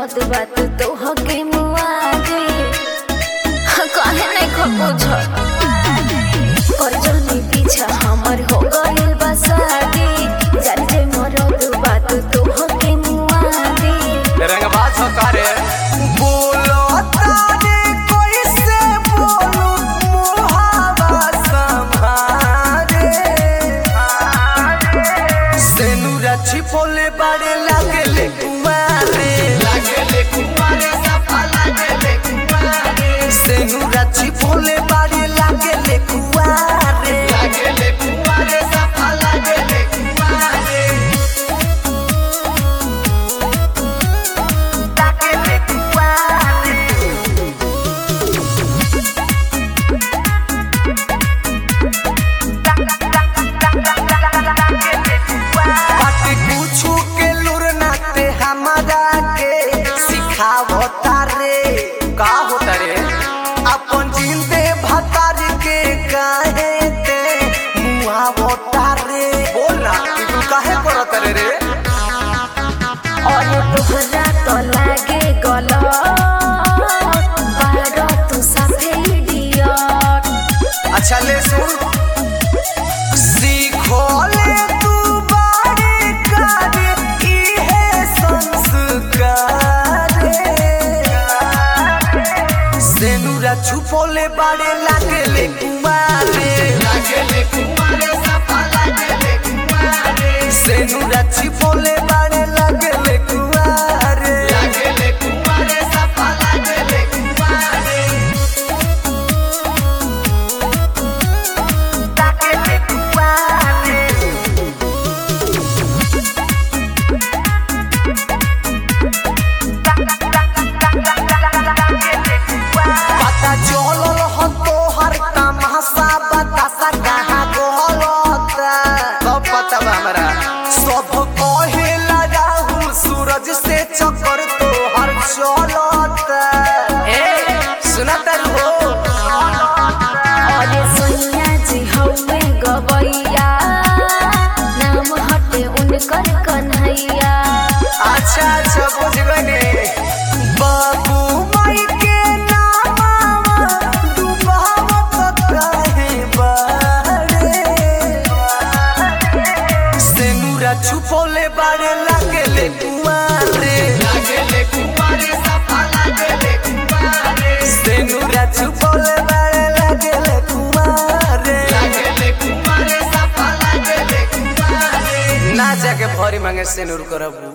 मरद बात तो हके मुआ दे काहे नहीं खबुझ पर जनी पीछा हमर हो गइल बा शादी जान जे मरद बात तो हके मुआ दे रंगबाज हो करे बोलो तारे कोई से बोलू मुहावा संभारे सेनुरा छिपोले बाड़े लागेले कुमारे लागेले कुमारे सफा लागेले कुमारे सेनुरा छिपोले बाड़े लागेले कुमारे लागेले कुमारे सफा लागेले कुमारे लागेले कुमारे बात पूछू के लुर नाते हमारा के सिखावो तारे का होता रे अपन जिंदे भतार के काहे ते मुआवो तारे बोल ना कि तू काहे करत रे रे और तोहरा तो लागे गलत बारो तू साफे इडियट अच्छा ले सुन सीखो ले तू बारे करे इहे संस्कार सेनुरा छुपोले बाड़े लागेले कुमारे लागेले कुमारे सफा लागेले कुमारे सेनुरा छिपोले बाड़े लागेले कुमारे लागेले कुमारे सफा लागेले कुमारे लागेले कुमारे पता चलल ह तोहर तमाशा बतासा कहाँ गलता सब पता बा हमरा सब कहेला राहुल सूरज से चक्कर तोहर चलता ए सुनता हो और सोनिया जी हवे गवैया नाम हटे उनकर कन्हैया अच्छा अच्छा बुझ गने बाबू माई के नामा डुबावत काहे बाड़े सेनुरा छुपोले बाड़े लागेले कुमारे लागेले कुमारे सफा लागेले कुमारे सेनुरा छुपोले बाड़े लागेले कुमारे लागेले कुमारे सफा लागेले कुमारे ना जाके भरी मांगे सेनुर करबू